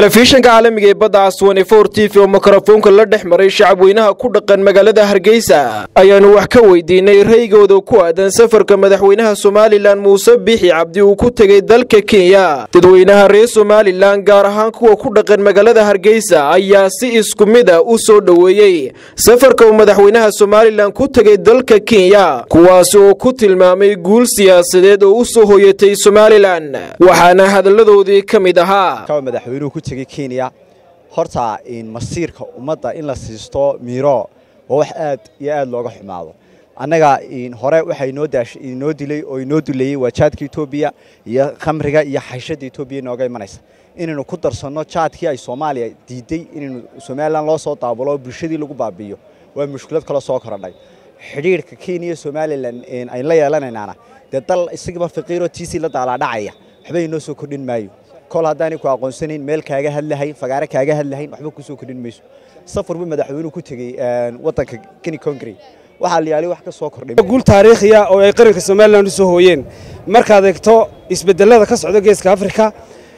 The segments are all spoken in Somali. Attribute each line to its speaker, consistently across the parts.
Speaker 1: telefishanka caalamiga ee badda caswane for t v oo mikrofoonka la dhex maray shacabweynaha ku dhaqan magaalada hargeysa ayaanu wax ka weydiinay raygooda ku aadan safarka madaxweynaha somalilan muuse biixi cabdi uu ku tegey dalka kenya dadweynaha reer somalilan gaar ahaan kuwa ku dhaqan magaalada hargeysa ayaa si isku mid a u soo dhoweeyey safarka uu madaxweynaha somalilan ku tegey dalka kenya kuwaasi oo ku tilmaamay guul siyaasadeed oo u soo hoyatay somalilan waxaana hadalladoodii ka mid ahaa
Speaker 2: madaxweynuhu ku tegey kenya horta masiirka ummadda in la siisto miiro waa wax aad iyo aad looga xumaado annaga hore waxaa inoo dilay oo inoo duleeyey waa jaadka etoobiya iyo khamriga iyo xayshadda etoobiya inooga imanaysa inaynu ku darsanno jaadkii ay soomaaliya diiday inaynu somalilan loo soo daabulo oo bulshadii lagu baabi'iyo waa mushkilad kale soo korodhay xidhiirhka kenya iyo somalilan aynu la yeelanaynaana dee dal isagiiba faqiiroo tiisii la daalaadhacaya waxba inoo soo kordhin maayo kol haddaanay ku aqoonsanayn meel kaaga hadlahayn fagaare kaaga hadlahayn waxba kusoo kordhin mayso safar buu madaxweynuhu ku tegey waddanka keni congre waxaa la yaali wax ka soo kordhay
Speaker 3: guul taariikhiya oo ay qaranka somalilan u soo hooyeen markaad eegto isbedelada ka socda geeska afrika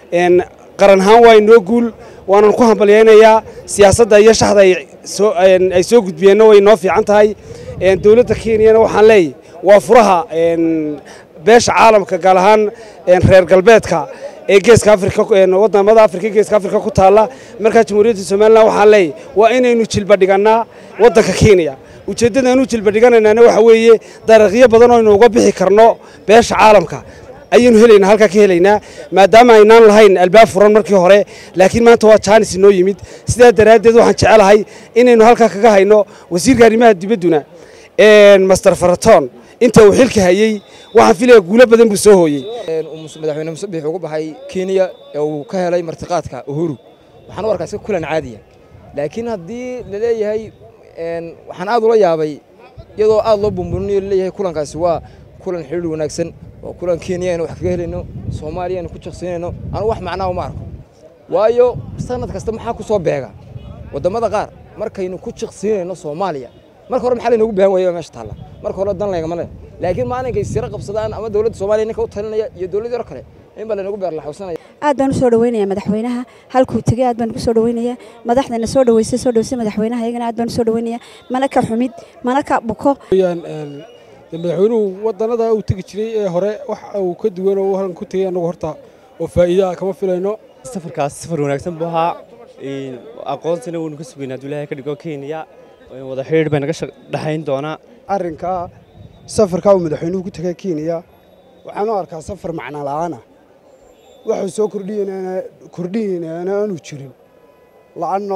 Speaker 3: qaran ahaan waa inoo guul waanan ku hambalyaynayaa siyaasadda iyo shaxda ay soo gudbiyeenna way inoo fiican tahay dowladda kenyana waxaan leeyahy waa furaha beesha caalamka gaar ahaan reer galbeedka ee geeska afrika wadamada afrika geeska afrika ku taalla markaa jamhuuriyadda somalilan waxaan leeyahy waa inaynu jilba dhigannaa waddanka kenya ujeeddadaanu jilba dhiganaynaana waxa weeye dariiqyo badan oo aynu uga bixi karno beesha caalamka ayaynu helaynaa halkaa ka helaynaa maadaama aynaan lahayn albaab furan markii hore laakiin maanta waa jaanis inoo yimid sidaa daraaddeed waxaan jecelahay inaynu halkaa kaga hayno wasiirka arrimaha dibadduna master faraton inta uu xilka hayey waxaan filaya guulo badan buu soo hooyey
Speaker 4: madaxweyne muuse biix ugu baxay kenya ee uu ka helay martiqaadka uhuru waxaan u arkaa iska kulan caadiya laakiin haddii la leeyahay waxaan aad ula yaabay iyadoo aad loo bumburinayo laleeyahay kulankaasi waa kulan xidhiir wanaagsan waa kulan kenya aynu wax kaga helayno soomaaliya aynu ku jaqsiinayno anu wax macnaa uma arko waayo sanad kasta maxaa ku soo beega wadammada qaar markaynu ku jaqsiinayno soomaaliya marka hore maxaa laynoogu baahan waaya meesha taalla marka hore dan laygama le laakiin maalinkay siro qabsadaan ama dowladda soomaaliya ninka u talinaya iyo dowladda hore kale in baa laynagu beerlaxawsanaya
Speaker 5: aad baan u soo dhaweynayaa madaxweynaha halkuu tegey aad baan ugu soo dhaweynayaa madaxdana soo dhaweysay soo dhaweysay madaxweynaha iyagana aad baan u soo dhaweynayaa mana ka xumid mana ka buko
Speaker 3: madaxweynuhu wadannada uu tegi jiray ee hore wax uu ka duwan oo halkan ku tegey annagu horta oo faa'iida ah kama filayno
Speaker 6: safarkaas safar wanaagsan buu ahaa aqoonsina waynu ka sugaynaa hadduu ilaahay ka dhigo kenya wada xidhiidh bay naga dhexayn doonaa
Speaker 7: arrinka safarkaa uu madaxweynuhu ku tegay kenya waxaan u arkaa safar macno la'aan ah waxuu soo kordhinaynaana aanu jirin la'anno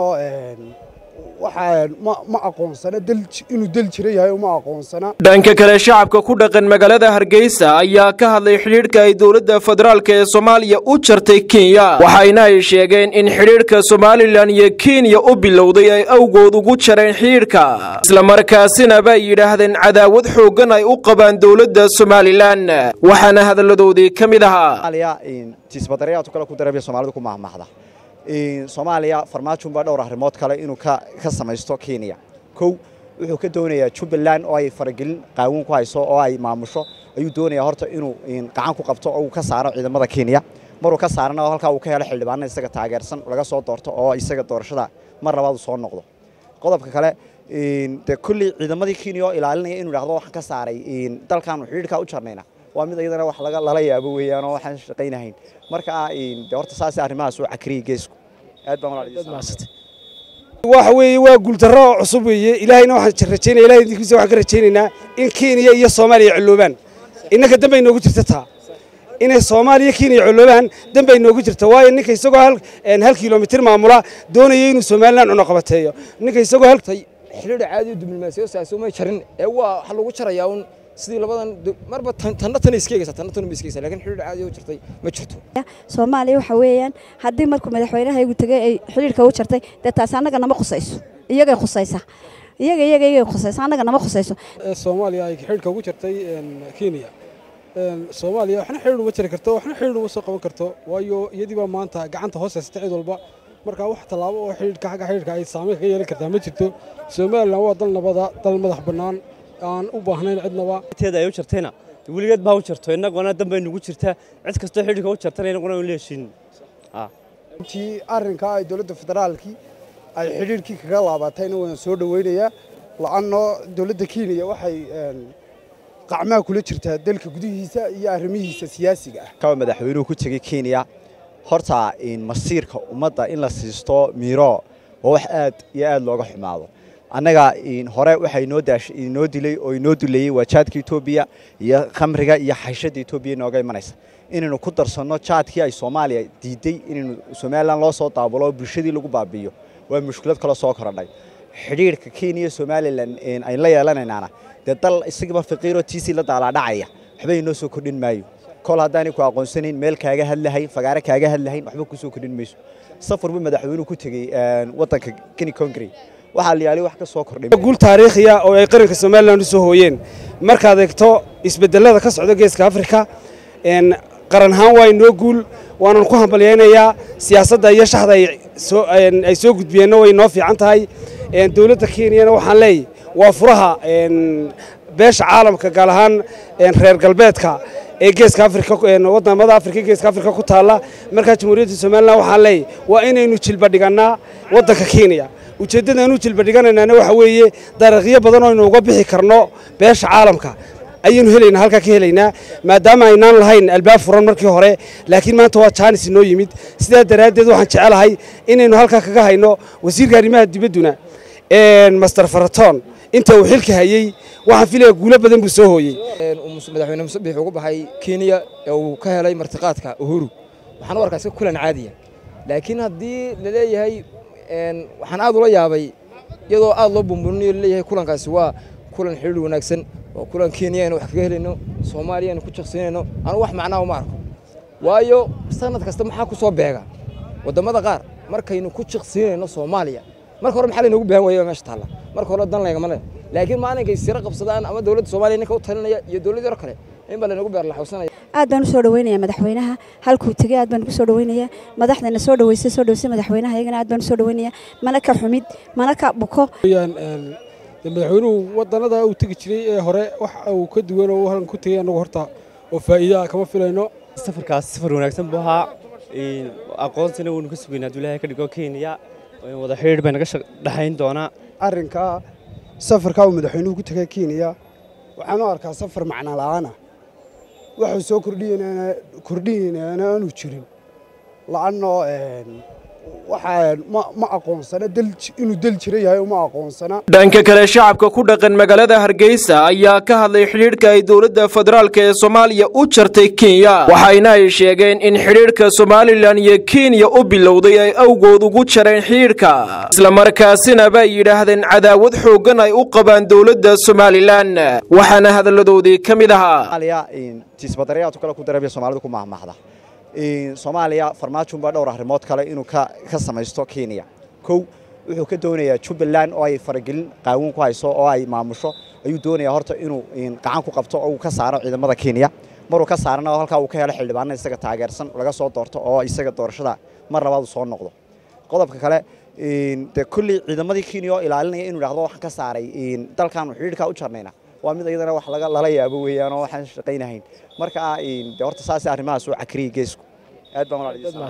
Speaker 7: waxaa ma aqoonsana inuu del jira yahay uma aqoonsana
Speaker 1: dhanka kale shacabka ku dhaqan magaalada hargeysa ayaa ka hadlay xidhiidhka ay dowladda federaalk ee soomaaliya u jartay kenya waxayna ay sheegeen in xidhiidhka somalilan iyo kenya u bilowday ay awgood ugu jareen xidhiidhka islamarkaasina bay yidhaahdeen cadaawad xooggan ay u qabaan dowladda somalilan waxaana hadalladoodii ka mid ahaa
Speaker 2: tiisbadarayaadku kale ku dareebya soomaalidu ku mahmahda soomaaliya farmaajo baa dhowr arrimood kale inuu ka samaysto kenya kow wuxuu ka doonayaa jubbaland oo ay faragelin qaawin ku hayso oo ay maamusho ayuu doonayaa horta inuu gacan ku qabto oo uu ka saaro ciidamada kenya maruu ka saarana oo halkaa uu ka helo xildhibaana isaga taageersan laga soo doorto oo isaga doorashada mar labaad uu soo noqdo qodobka kale dee kulley ciidamadii kenya oo ilaalinaya inuu idhahdo waxaan ka saaray dalkaanu xidhiidhkaa u jarnayna waa mid iyadana wax lala yaabo weeyaan oo waxaan shaqaynahayn marka de horta saas arrimahaas uu cakriyay geesku aad baan
Speaker 3: waxa weeye waa guuldarro oo cusub weeye ilaahayna waxaan rajaynaya ilahay idinkiisa waxaan ka rajaynaynaa in kenya iyo soomaaliya colloobaan innanka dambay noogu jirta taa inay soomaaliya kenya colloobaan dambay noogu jirta waayo ninka isagoo hal kilomitir maamula doonaya inuu somalilan cunoqabateeyo ninka isagoo hal
Speaker 4: xidhiidha caadi diblomaasiyo saasi uma jarin ee waa waxa lagu jarayaa un sidii labadan marba tanna tan iska eegaysa tanna tan ma iska eegaysa laakiin xidhiidh caadi oo jirtay ma jirto
Speaker 5: soomaaliya waxa weeyaan haddii markuu madaxweynaha igu tegay ay xidhiidhka u jartay dee taasi annaga nama khusayso iyagay khusaysa iyaga iyaga iyagay khusaysa annaga nama khusayso
Speaker 3: soomaaliya ay xidhiidhka ugu jartay kenya soomaaliya waxna xidhiidh uma jari karto waxna xidhiidh uma soo qaban karto waayo iyadii baa maanta gacanta hoos haysata cid walba marka wax tallaabo oo xidhiidhka xagga xidhiidhka ay saameyn kaga yeelan kartaa ma jirto somalilan waa dal nabada dal madax bannaan aan u baahnayn cidnaba
Speaker 6: teeda ay u jartayna weligeed baa u jarto innaguna danbay nugu jirtaa cid kastoo xidhiidhka u jartana innaguna aan la heshiin
Speaker 7: intii arrinkaa ay dowladda federaalkii ay xidhiirkii kaga laabatayna waan soo dhoweynayaa la-anno dowladda kenya waxay qacmaha kula jirtaa dalka gudihiisa iyo arrimihiisa siyaasiga ah
Speaker 2: kawa madaxweynuhu ku tegey kenya horta masiirka ummadda in la siisto miiro waa wax aad iyo aad looga xumaado annaga hore waxaa inoo dilay oo inoo duleeyey waa jaadka etoobiya iyo khamriga iyo xayshadda etoobiya inooga imanaysa inaynu ku darsanno jaadkii ay soomaaliya diiday inaynu somalilan loo soo daabulo oo bulshadii lagu baabi'iyo waa mushkilad kale soo korodhay xidhiirka kenya iyo somalilan aynu la yeelanaynaana dee dal isagiiba faqiiroo tiisii la daalaadhacaya waxba inoo soo kordhin maayo kol haddaanay ku aqoonsanayn meel kaaga hadlahayn fagaare kaaga hadlahayn waxba kusoo kordhin mayso safar buu madaxweynuhu ku tegey waddanka keni congre waxaa la yaali wax ka soo kordhay
Speaker 3: guul taariikhiya oo ay qaranka somalilan u soo hooyeen markaad eegto isbedelada ka socda geeska afrika qaran ahaan waa inoo guul waanan ku hambalyaynayaa siyaasadda iyo shaxda ay soo gudbiyeenna way noo fiican tahay dowladda kenyana waxaan leeyahy waa furaha beesha caalamka gaar ahaan reer galbeedka ee geeska afrika wadamada afrika geeska afrika ku taalla markaa jamhuuriyadda somalilan waxaan leeyahy waa inaynu jilba dhigannaa waddanka kenya ujeeddadaanu jilba dhiganaynaana waxa weeye dariiqyo badan oo aynu uga bixi karno beesha caalamka ayaynu helaynaa halkaa ka helaynaa maadaama aynaan lahayn albaab furan markii hore laakiin maanta waa jaanis inoo yimid sidaa daraaddeed waxaan jecelahay inaynu halkaa kaga hayno wasiirka arrimaha dibadduna master faraton inta uu xilka hayey waxaan filaya guulo badan buu soo hooyey
Speaker 4: madaxweyne muse biix ugu baxay kenya ee uu ka helay martiqaadka uhuru waxaan u arkaa iska kulan caadiya laakiin haddii la leeyahay waxaan aad ula yaabay iyadoo aad loo bumburinayo laleeyahay kulankaasi waa kulan xidhiir wanaagsan oo kulan kenya aynu wax kaga helayno soomaaliya aynu ku jaqsinayno anu wax macnaa uma arko waayo sanad kasta maxaa ku soo beega wadammada qaar markaynu ku jaqsiinayno soomaaliya marka hore maxaa laynoogu baahan waaya meesha taalla marka hore dan laygama le laakiin maalinkay siro qabsadaan ama dowladda soomaaliya ninka u talinaya iyo dowladdii hore kale in baa laynagu beerlaxowsanaya
Speaker 5: aad baan u soo dhaweynayaa madaxweynaha halkuu tegey aad baan ugu soo dhaweynayaa madaxdana soo dhaweysay soo dhaweysay madaxweynaha iyagana aad baan u soo dhaweynayaa mana ka xumid mana ka buko
Speaker 8: madaxweynuhu wadanada uu tegi jiray ee hore wax uu ka duwan oo halkan ku tegey annagu horta oo faa'iida kama filayno
Speaker 6: safarkaas safar wanaagsan buu ahaa aqoonsina waynu ka sugaynaa hadduu ilaahay ka dhigo kenya wada xidhiidh bay naga dhexayn doonaa
Speaker 7: arrinkaa safarkaa uu madaxweynuhu ku tegay kenya waxaan u arkaa safar macno la'aana waxuu soo kordhiyeynaana aanu jirin la'anno waxaa ma aqoonsana inuu del jira yahay uma aqoonsana
Speaker 1: dhanka kale shacabka ku dhaqan magaalada hargeysa ayaa ka hadlay xidhiidhka ay dowladda federaalk ee soomaaliya u jartay kenya waxayna ay sheegeen in xidhiidhka somalilan iyo kenya u bilowday ay awgood ugu jareen xidhiidhka islamarkaasina bay yidhaahdeen cadaawad xooggan ay u qabaan dowladda somalilan waxaana hadalladoodii ka mid ahaa
Speaker 2: tiisbadarayaadku kale ku darabya soomaalidu ku mahmahda soomaaliya farmaajoon baa dhowr arrimood kale inuu ka samaysto kenya kow wuxuu ka doonayaa jubbaland oo ay faragelin qaawin ku hayso oo ay maamusho ayuu doonayaa horta inuu gacan ku qabto oo uu ka saaro ciidamada kenya maruu ka saarana halkaa uu ka helo xildhibaana isaga taageersan laga soo doorto oo isaga doorashada mar labaad uu soo noqdo qodobka kale dee kulley ciidamadii kenya oo ilaalinaya inuu idhahdo waxaan ka saaray dalkaanu xidhiidhkaa u jarnayna waa mid iyadana wax lala yaabo weeyaan oo waxaan shaqaynahayn marka de horta saas arrimahaas oo cakriyay geesku aad baan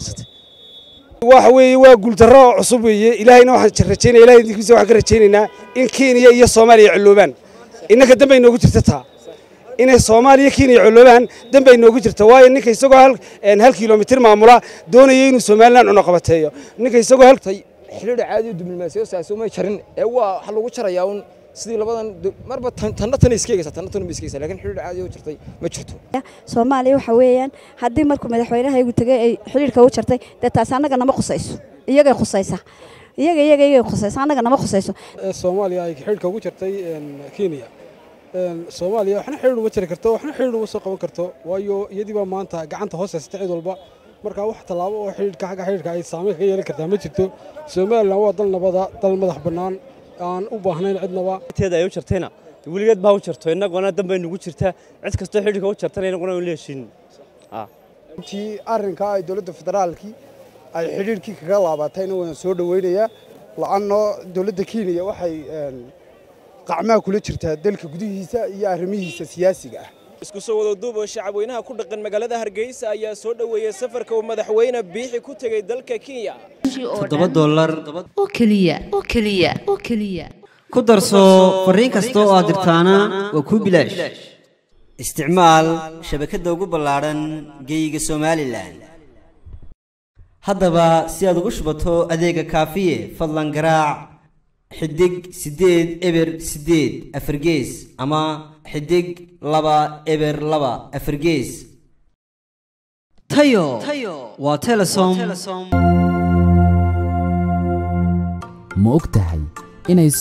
Speaker 3: waxa weeye waa guuldarro oo cusub weeye ilaahayna waxaan rajaynaya ilahay idinkiisa waxaan ka rajaynaynaa in kenya iyo soomaaliya colloobaan innaka danba inoogu jirta taa inay soomaaliya kenya colloobaan danba inoogu jirta waayo ninka isagoo hal kilomitir maamula doonaya inuu somalilan cunoqabateeyo ninka isagoo hal
Speaker 4: xidhiidha caadi diblomaasiyasaasi umay jarin ee waa waxa lagu jarayaa un sidii labadan marba tanna tan iska egaysa tanna tan ma iska egaysa laakiin xidhiidh caadi oo jirtay ma jirto
Speaker 5: soomaaliya waxa weeyaan haddii markuu madaxweynaha igu tegey ay xidhiidhka u jartay dee taasi annaga nama khusayso iyagay khusaysa iyaga iyaga iyagay khusaysa annaga nama khusayso
Speaker 8: soomaaliya ay xidhiidhka ugu jartay kenya soomaaliya waxna xidhiidh uma jari karto waxna xidhiidh uma soo qaban karto waayo iyadiibaa maanta gacanta hoos haysata cid walba marka wax tallaabo oo xidhiidhka xagga xidhiidhka ay saameyn kaga yeelan kartaa ma jirto somalilan waa dal nabada dal madax bannaan aan u baahnayn cidnaba
Speaker 6: teeda ay u jartayna weligeed baa u jarto innaguna dan bay nugu jirtaa cid kastoo xidhiidhka u jartana innaguna aan leeshin
Speaker 7: intii arrinkaa ay dowladda federaalkii ay xidhiirkii kaga laabatayna waan soo dhoweynayaa la'anno dowladda kenya waxay qacmaha kula jirtaa dalka gudihiisa iyo arrimihiisa siyaasiga ah
Speaker 1: isku soo wada duub oo shacabweynaha ku dhaqan magaalada hargeysa ayaa soo dhoweeyey safarka uu madaxweyne biixi ku tegey dalka kenya
Speaker 9: toddoba dollar
Speaker 10: oo keliya oo keliya oo keliya
Speaker 9: ku darso fariin kasta oo aad dirtaana waa kuu bilaash isticmaal shabakadda ugu ballaadhan geeyiga somalilan haddaba si aad ugu shubato adeega kaafiye fadlan garaac xidig siddeed eber siddeed afargees ama xidig laba eber laba afargees tayo waa telesom
Speaker 11: ma og tahay inay